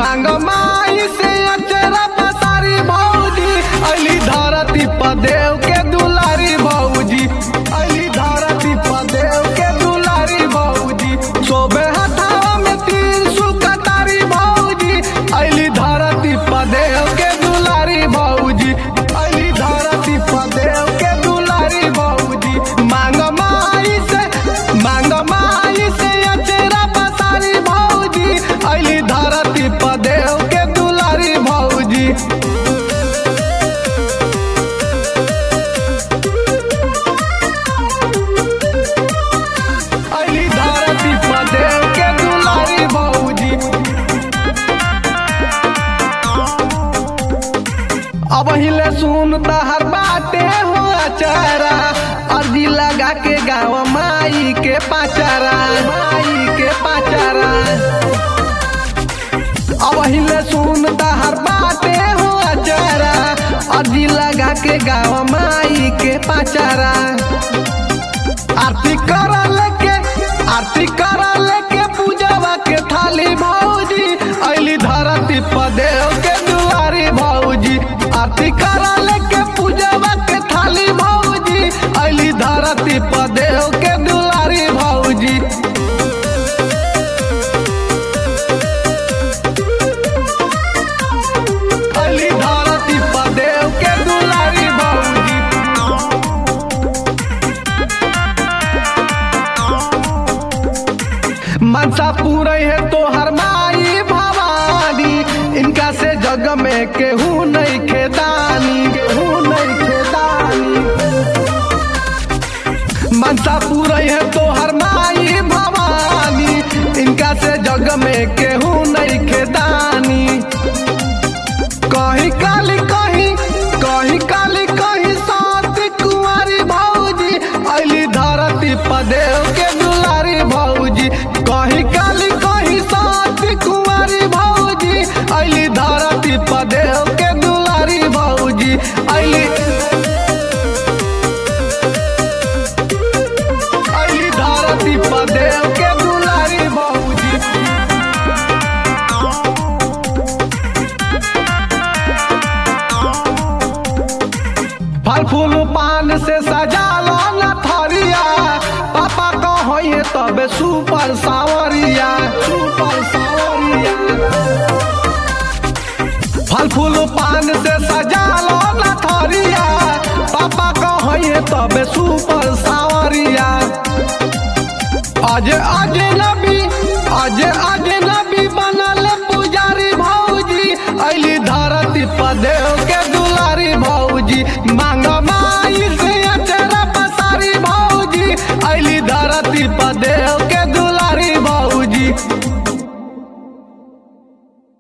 मांग माई से अचरा पसारी भौजी अली धरती पदेव के दुलारी भौजी अली धरती पदेव के दुलारी भौजी सोबे हथावा में तीर सुकतारी भौजी अली धरती पदेव के दुलारी भौजी अली धरती पदेव के दुलारी भौजी मांग माई से मांग माई से अचरा पसारी भौजी अली धरती पदेव के दुलारी भौजी अली धरती पदेव के दुलारी भौजी अब हिले सुन हर बाटे हो अचारा अर्जी लगा के गाँव माई के पाचारा माई के पाचारा अब हिले सुन हर बाटे हो अचारा अर्जी लगा के गाँव माई के पाचारा आरती कर लेके आरती कर लेके पूजवा के थाली भौजी अली धरती पदेव के दुआरी भौजी आरती कर लेके पूजवा के थाली भौजी अली धरती पदेव के दुआरी भौजी अली धरती पदेव के दुलारी भौजी मनसा पूरे है तो हर माई भवानी इनका से जग में केहू नहीं खेदानी केहू नहीं खेदानी मनसा पूरे है तो हर माई भवानी इनका से जग में केहू नहीं खेदानी कहीं काली कहीं कहीं काली कहीं सात कुंवारी भौजी अली धरती पदेव के दुलारी भौजी कहीं काली कहीं सात कुंवारी भौजी अली धरती पदेव के दुलारी भौजी अली अली धरती पदेव के दुलारी भौजी फल फूल पान से सजाला न थरिया पापा कहिए तबे सुपर सावरिया सुपर सावरिया फल फूल पान से सजाला न थरिया पापा कहिए तबे सुपर सावरिया अज अज नबी अज अज नबी बनल पुजारी भौजी अली धरती पदेव के दुलारी भौजी मांग माई से अचरा पसारी भौजी अली धरती पदेव